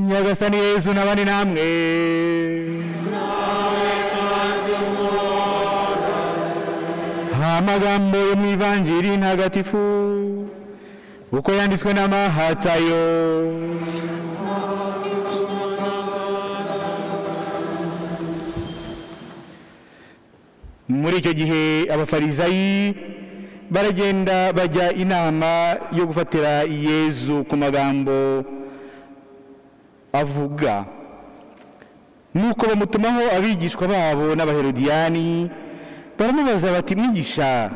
nyagasani yezu n'abandi namwe amagambo yo mu ivanjiri ntagatifu uko yanditswe n'amahatayo muri icyo gihe abafarizayi baragenda bajya inama yo gufatira yezu ku magambo avuga nuko bamutumaho abigishwa babo n'abaherodiyani baramubaza bati mwigisha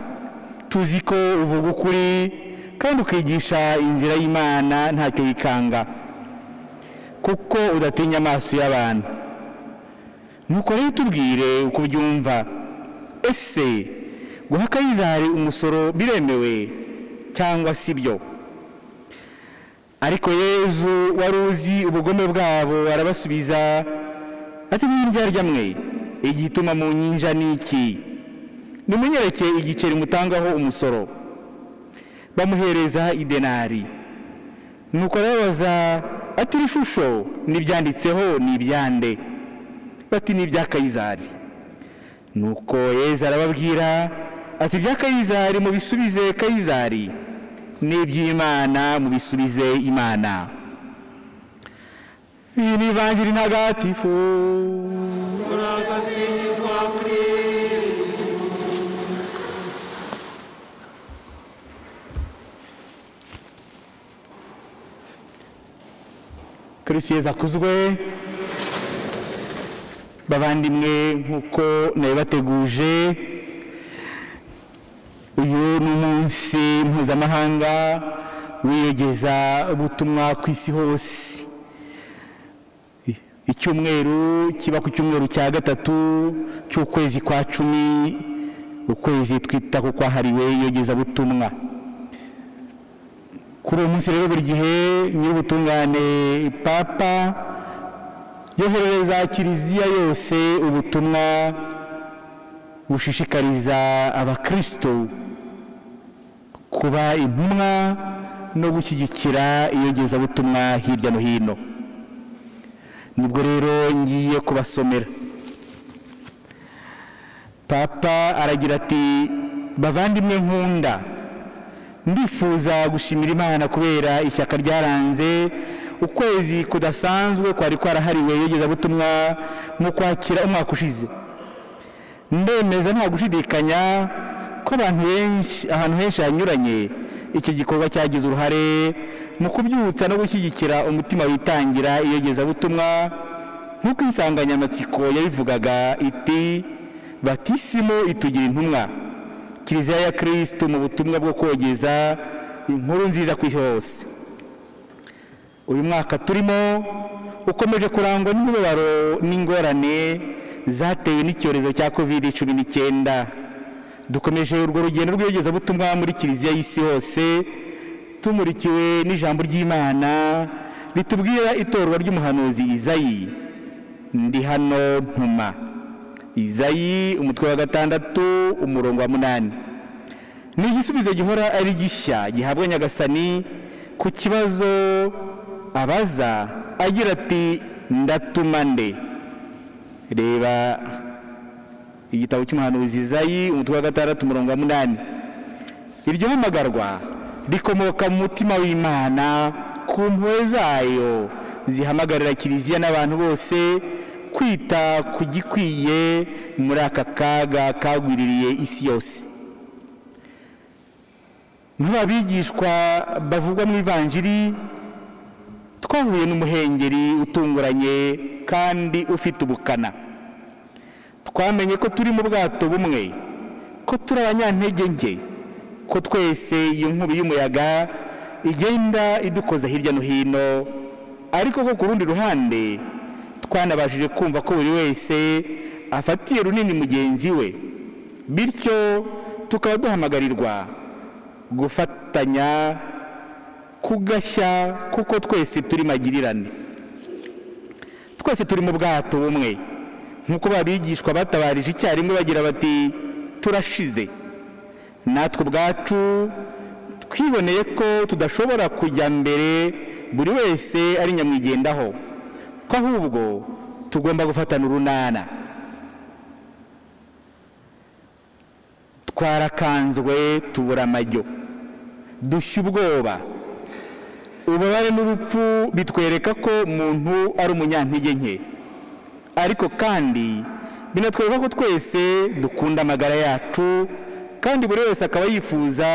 tuzi ko uvuga ukuri kandi ukigisha inzira y'imana ntacyo yikanga kuko udatinya amaso y'abantu nuko rero tubwire uko ubyumva ese guha kayizari umusoro biremewe cyangwa si byo ariko yezu wari uzi ubugome bwabo arabasubiza ati mwindyarya mwe igituma mu nyinja ni iki nimunyereke igiceri mutangaho umusoro bamuhereza idenari nuko arababaza ati iri shusho n'ibyanditseho ni ibyande bati ni ibya kayizari nuko yezu arababwira ati ibya kayizari mubisubize kayizari n'iby'imana mubisubize imana iyi ni ivanjiri ntagatifu kirisitu yezu akuzwe bavandimwe nk'uko nabibateguje uyu ni umunsi mpuzamahanga wiyogeza ubutumwa ku isi hose icyumweru kiba ku cyumweru cya gatatu cy'ukwezi kwa cumi ukwezi twita ku kwahariwe iyogezabutumwa kuri uwo munsi rero buri gihe nyir'ubutungane papa yoherereza kiliziya yose ubutumwa bushishikariza abakristo kuba intumwa no gushyigikira iyogezabutumwa hirya no hino nibwo rero ngiye kubasomera papa aragira ati bavandimwe nkunda ndifuza gushimira imana kubera ishyaka ryaranze ukwezi kudasanzwe kwari kwarahariwe iyogezabutumwa mu kwakira umwaka ushize ndemeza nta gushidikanya ko abantu benshi ahantu henshi hanyuranye iki gikorwa cyagize uruhare mu kubyutsa no gushyigikira umutima witangira iyogezabutumwa nk'uko insanganyamatsiko yabivugaga iti batisimu itugira intumwa kiliziya ya kirisitu mu butumwa bwo kogeza inkuru nziza ku isi hose uyu mwaka turimo ukomeje kurangwa n'imibabaro n'ingorane zatewe n'icyorezo cya covid cumi n'icyenda dukomeje urwo rugendo rw'iyogezabutumwa muri kiliziya y'isi hose tumurikiwe n'ijambo ry'imana ritubwira itorwa ry'umuhanuzi izayi ndi hano ntuma izayi umutwe wa gatandatu umurongo wa munani ni igisubizo gihora ari gishya gihabwa nyagasani ku kibazo abaza agira ati ndatuma nde reba igitabo cy'umuhanuzi izayi umutwe wa gatandatu umurongo wa munani iryo hamagarwa rikomoka mu mutima w'imana ku mpuwe zayo zihamagarira kiliziya n'abantu bose kwita ku gikwiye muri aka kaga kagwiririye isi yose bigishwa bavugwa mu ivanjiri twahuye n'umuhengeri utunguranye kandi ufite ubukana twamenye ko turi mu bwato bumwe ko turi abanyantege nke ko twese iyi nkubi y'umuyaga igenda idukoza hirya no hino ariko ko ku rundi ruhande twanabashije kumva ko buri wese afatiye runini mugenzi we bityo tukaba duhamagarirwa gufatanya kugashya kuko twese turi magirirane twese turi mu bwato bumwe nk'uko babigishwa batabarije icyarimwe bagira bati turashize natwe ubwacu twiboneye ko tudashobora kujya mbere buri wese ari nyamwigendaho ko ahubwo tugomba gufatana urunana twarakanzwe tubura amajyo dushya ubwoba ububabare n'urupfu bitwereka ko umuntu ari umunyantege nke ariko kandi binatwereka ko twese dukunda amagara yacu kandi buri wese akaba yifuza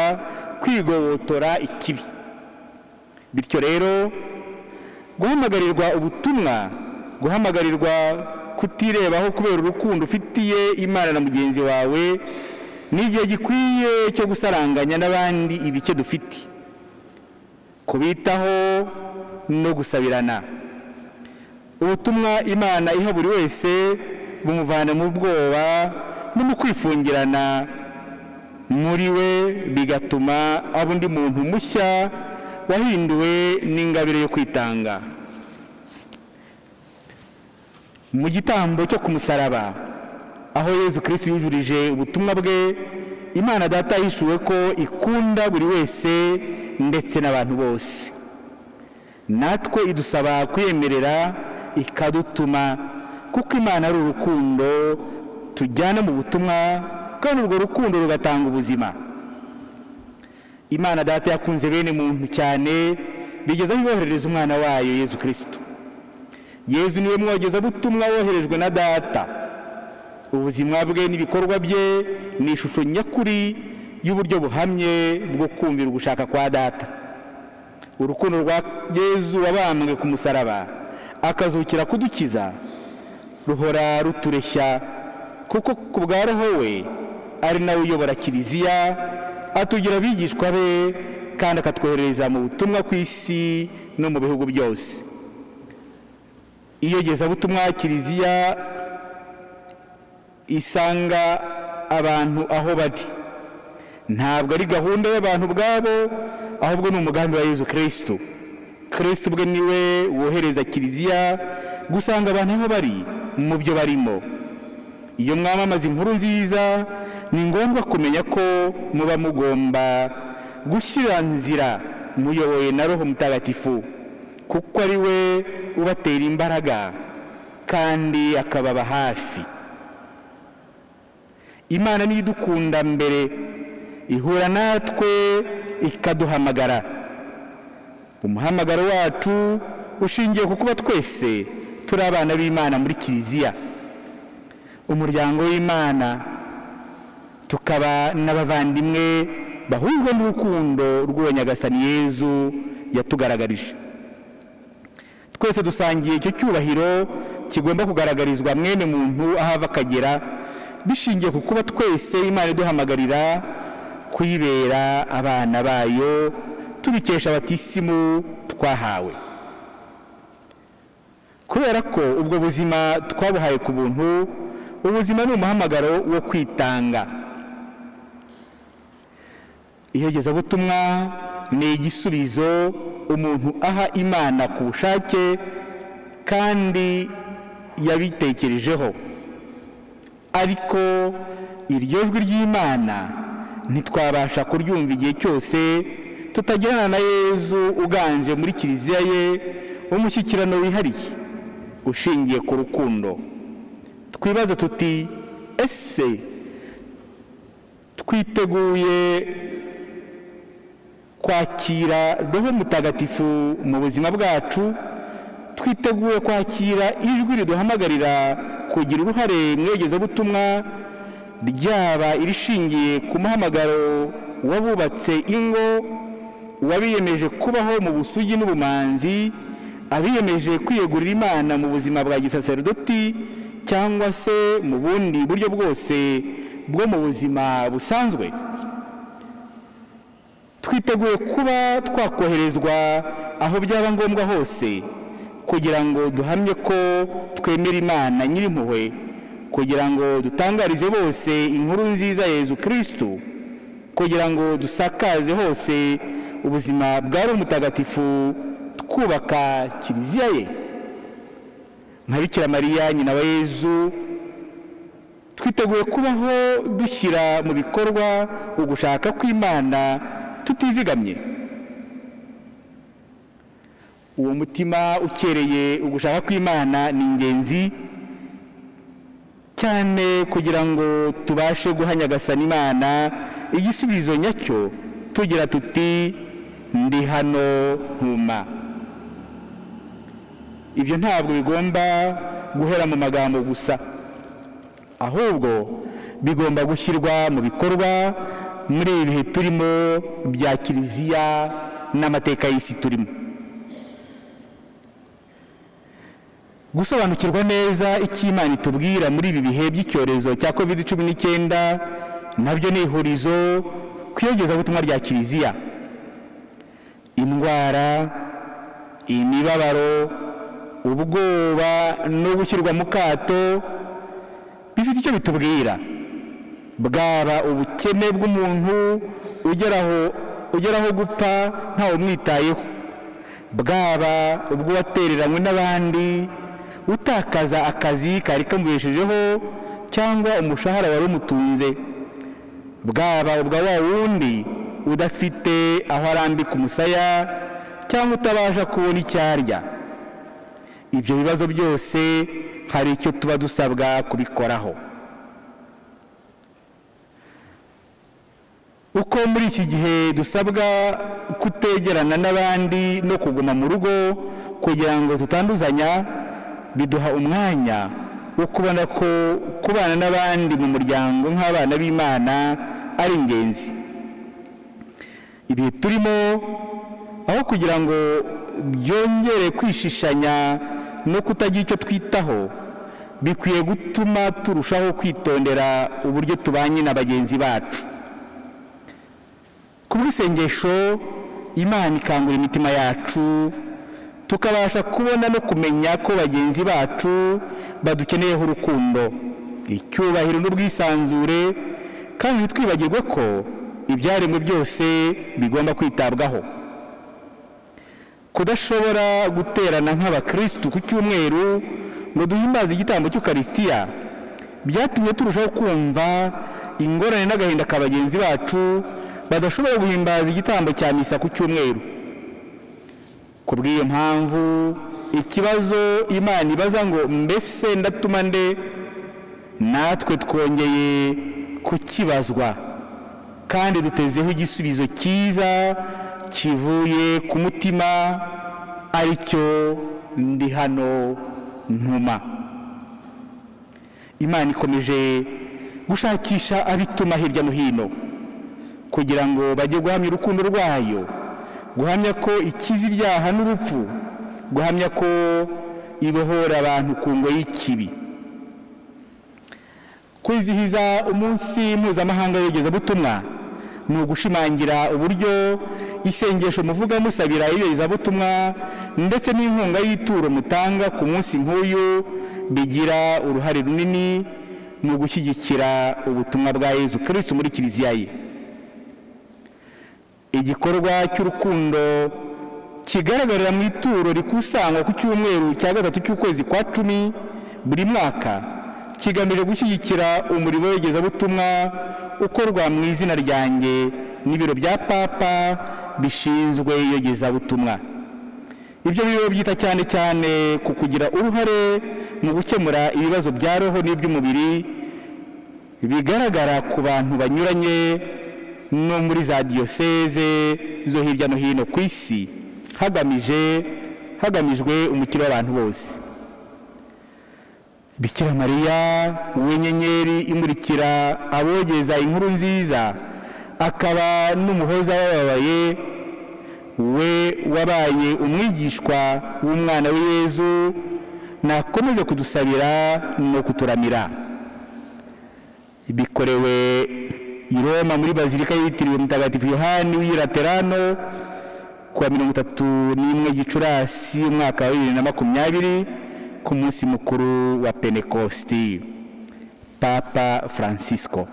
kwigobotora ikibi bityo rero guhamagarirwa ubutumwa guhamagarirwa kutirebaho kubera urukundo ufitiye imana na mugenzi wawe ni igihe gikwiye cyo gusaranganya n'abandi ibice dufite kubitaho no gusabirana ubutumwa imana iha buri wese bumuvana mu bwoba no mu kwifungirana muri we bigatuma aba undi muntu mushya wahinduwe n'ingabire yo kwitanga mu gitambo cyo ku musaraba aho yezu kirisitu yujurije ubutumwa bwe imana data yishuwe ko ikunda buri wese ndetse n'abantu bose natwe idusaba kuyemerera ikadutuma kuko imana ari urukundo tujyana mu butumwa kandi urwo rukundo rugatanga ubuzima imana data yakunze bene muntu cyane bigeze aho yoherereza umwana wayo yezu kirisitu yezu niwe mwogezabutumwa woherejwe na data ubuzima bwe n'ibikorwa bye ni ishusho nyakuri y'uburyo buhamye bwo kumvira ugushaka kwa data urukundo rwa yezu wabambwe ku musaraba akazukira kudukiza ruhora rutureshya kuko ku bwa roho we ari nawe uyobora kiliziya atugira abigishwa be kandi akatwohereza mu butumwa ku isi no mu bihugu byose iyogezabutumwa kiliziya isanga abantu aho bari ntabwo ari gahunda y'abantu ubwabo ahubwo ni umugambi wa yezu kirisitu kirisitu ubwe niwe wohereza kiliziya gusanga abantu aho bari mu byo barimo iyo mwamamaza inkuru nziza ni ngombwa kumenya ko muba mugomba gushyira nzira muyobowe na roho mutagatifu kuko ari we ubatera imbaraga kandi akababa hafi imana niyo idukunda mbere ihura natwe ikaduhamagara umuhamagaro wacu ushingiye ku kuba twese turi abana b'imana muri kiliziya umuryango w'imana tukaba n'abavandimwe bahujwe n'urukundo rw'uwo nyagasani yezu yatugaragarije twese dusangiye icyo cyubahiro kigomba kugaragarizwa mwene muntu aho ava akagera bishingiye ku kuba twese imana iduhamagarira kuyibera abana bayo tubikesha abatisimu twahawe kubera ko ubwo buzima twabuhaye ku buntu ubuzima ni umuhamagaro wo kwitanga iyogezabutumwa ni igisubizo umuntu aha imana ku bushake kandi yabitekerejeho ariko iryo jwi ry'imana ntitwabasha kuryumva igihe cyose tutagirana na yezu uganje muri kiliziya ye umushyikirano wihariye ushingiye ku rukundo twibaza tuti ese twiteguye kwakira roho mutagatifu mu buzima bwacu twiteguye kwakira ijwi riduhamagarira kugira uruhare mu iyogezabutumwa ryaba irishingiye ku muhamagaro w'abubatse ingo wabiyemeje kubaho mu busugi n'ubumanzi abiyemeje kwiyegurira imana mu buzima bwa gisaserdoti cyangwa se mu bundi buryo bwose bwo mu buzima busanzwe twiteguye kuba twakoherezwa aho byaba ngombwa hose kugira ngo duhamye ko twemera imana nyir'impuhwe kugira ngo dutangarize bose inkuru nziza yezu kirisitu kugira ngo dusakaze hose ubuzima bwa mutagatifu twubaka kiliziya ye nka bikira mariya nyina wa yezu twiteguye kubaho dushyira mu bikorwa ugushaka kw'imana tutizigamye uwo mutima ukereye ugushaka kw'imana ni ingenzi cyane kugira ngo tubashe guha nyagasana imana igisubizo nyacyo tugira tuti ndi hano ntuma ibyo ntabwo bigomba guhera mu magambo gusa ahubwo bigomba gushyirwa mu bikorwa muri ibi bihe turimo bya kiliziya n'amateka y'isi turimo gusobanukirwa neza icyo imana itubwira muri ibi bihe by'icyorezo cya covid cumi n'icyenda nabyo ni ihurizo ku iyogezabutumwa rya kiliziya indwara imibabaro ubwoba no gushyirwa mu kato bifite icyo bitubwira bwaba ubukene bw'umuntu ugeraho ugeraho gupfa ntawe umwitayeho bwaba ubw'uwatereranywe n'abandi utakaza akazi kari kamubeshejeho cyangwa umushahara wari umutunze bwaba ubwa wa wundi udafite aho arambika umusaya cyangwa utabasha kubona icyo arya ibyo bibazo byose hari icyo tuba dusabwa kubikoraho uko muri iki gihe dusabwa kutegerana n'abandi no kuguma mu rugo kugira ngo tutanduzanya biduha umwanya wo kubona ko kubana n'abandi mu muryango nk'abana b'imana ari ingenzi ibihe turimo aho kugira ngo byongere kwishishanya no kutagira icyo twitaho bikwiye gutuma turushaho kwitondera uburyo tubanye na bagenzi bacu ku bw'isengesho imana ikangura imitima yacu tukabasha kubona no kumenya ko bagenzi bacu badukeneyeho urukundo icyubahiro n'ubwisanzure kandi ntitwibagirwe ko ibyaremwe byose bigomba kwitabwaho kudashobora guterana nk'abakirisitu ku cyumweru ngo duhimbaze igitambo cy'ukarisitiya byatumye turushaho kumva ingorane n'agahinda ka bagenzi bacu badashobora guhimbaza igitambo cya misa ku cyumweru ku bw'iyo mpamvu ikibazo imana ibaza ngo mbese ndatuma nde natwe twongeye kukibazwa kandi dutezeho igisubizo cyiza kivuye ku mutima aricyo ndi hano ntuma imana ikomeje gushakisha abituma hirya no hino kugira ngo bajye guhamya urukundo rwayo guhamya ko ikiza ibyaha n'urupfu guhamya ko ibohora abantu ku ngo y'ikibi kwizihiza umunsi mpuzamahanga w'iyogezabutumwa ni ugushimangira uburyo isengesho muvuga musabira iyogezabutumwa ndetse n'inkunga y'ituro mutanga ku munsi nk'uyu bigira uruhare runini mu gushyigikira ubutumwa bwa Yezu Kristo muri kiliziya ye igikorwa cy'urukundo kigaragarira mu ituro rikusanywa ku cyumweru cya gatatu cy'ukwezi kwa cumi buri mwaka kigamije gushyigikira umurimo w'iyogezabutumwa ukorwa mu izina ryanjye n'ibiro bya papa bishinzwe iyogezabutumwa ibyo biro byita cyane cyane ku kugira uruhare mu gukemura ibibazo bya roho n'iby'umubiri bigaragara ku bantu banyuranye no muri za diyoseze zo hirya no hino ku isi hagamije hagamijwe umukiro w'abantu bose bikira mariya w'inyenyeri imurikira abogeza inkuru nziza akaba n'umuhoza w'ababaye we wabaye umwigishwa w'umwana w'Yezu nakomeze kudusabira no kuturamira bikorewe i Roma muri bazilika yitiriwe mutagatifu yohani w'i laterano kuwa mirongo itatu n'imwe gicurasi umwaka wa bibiri na makumyabiri ku munsi mukuru wa penekositi papa francisco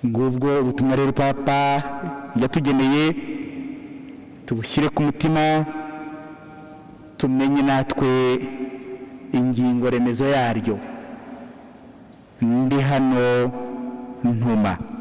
ngubwo ubutumwa rero papa yatugeneye tubushyire ku mutima tumenye natwe ingingo remezo yaryo ndi hano ntuma